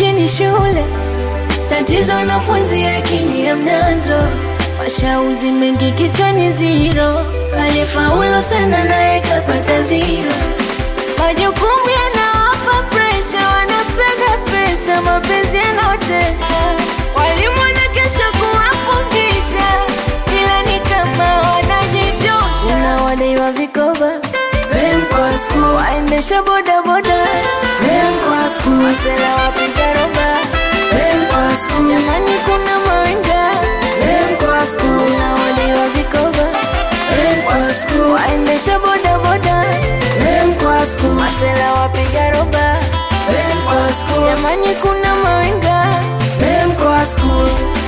nini shule? Tatizo wanafunzi akili hamnazo, mashauzi mengi kichwani ziro, alifaulu sana naye kapata ziro. Majukumu yanawapa presha, wanapenda pesa, mapenzi yanaotesa. Walimu wanakesha kuwafundisha, ila ni kama wanajijosha. Unawadaiwa vikoba Dem kwa school, waendesha bodaboda Dem kwa school, masela wapiga roba Dem kwa school, jamani kuna mawenga Dem kwa school, unawadaiwa vikoba Dem kwa school, waendesha bodaboda Dem kwa school, masela wapiga roba Dem kwa school, jamani kuna mawenga Dem kwa school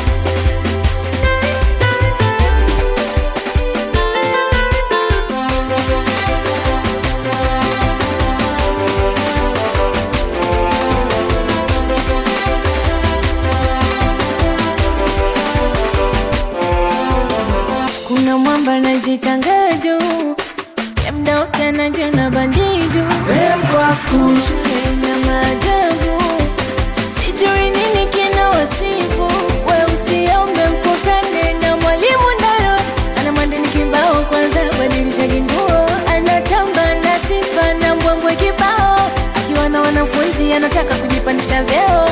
Kuna mwamba najitanga juu ya mda wote anajiona bandidu Dem kwa school shule ina maajabu sijui nini kina wasifu we usiombe mkutane na mwalimu ndayo ana madini kibao kwanza badilisha kinguo anatamba na sifa na mbwembwe kibao akiwa na wanafunzi anataka kujipandisha vyeo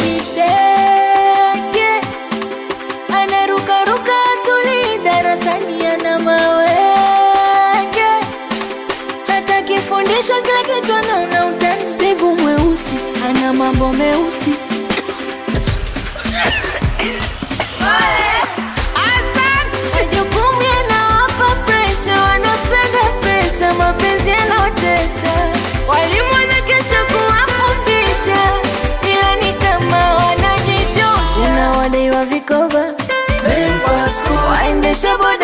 kidege anarukaruka tuli darasani ana mawenge hata kifundishwa kila kitu anaona utanzivu mweusi ana mambo meusi majukumu yanawapa presha wanapenda pesa mapenzi yanaotesa walimu wanakesha kuwafundisha ila ni kama wanajijosha unawadaiwa vikoba waendesha boda